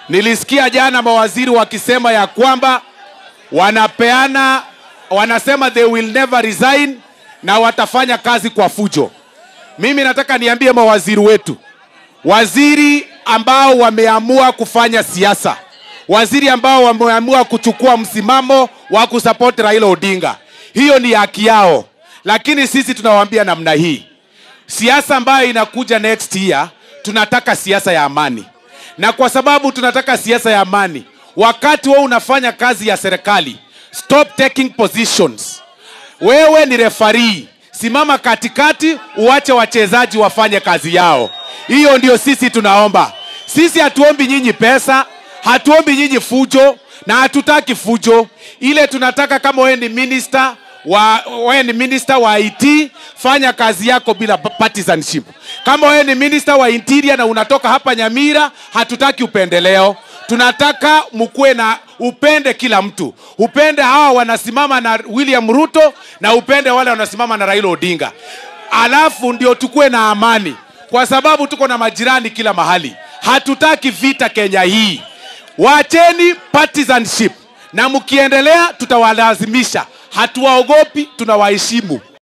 Nilisikia jana mawaziri wakisema ya kwamba wanapeana, wanasema they will never resign na watafanya kazi kwa fujo. Mimi nataka niambie mawaziri wetu, waziri ambao wameamua kufanya siasa, waziri ambao wameamua kuchukua msimamo wa kusupport Raila Odinga, hiyo ni haki yao, lakini sisi tunawaambia namna hii, siasa ambayo inakuja next year, tunataka siasa ya amani, na kwa sababu tunataka siasa ya amani, wakati wewe unafanya kazi ya serikali, stop taking positions. Wewe ni refarii, simama katikati, uache wachezaji wafanye kazi yao. Hiyo ndio sisi tunaomba. Sisi hatuombi nyinyi pesa, hatuombi nyinyi fujo na hatutaki fujo. Ile tunataka kama wewe ni minister wa wewe ni minister wa IT, fanya kazi yako bila partisanship. Kama wewe ni minister wa interior na unatoka hapa Nyamira, hatutaki upendeleo. Tunataka mkuwe na upende kila mtu, upende hawa wanasimama na William Ruto na upende wale wanasimama na Raila Odinga, alafu ndio tukuwe na amani, kwa sababu tuko na majirani kila mahali. Hatutaki vita Kenya hii. Wacheni partisanship, na mkiendelea tutawalazimisha. Hatuwaogopi, tunawaheshimu.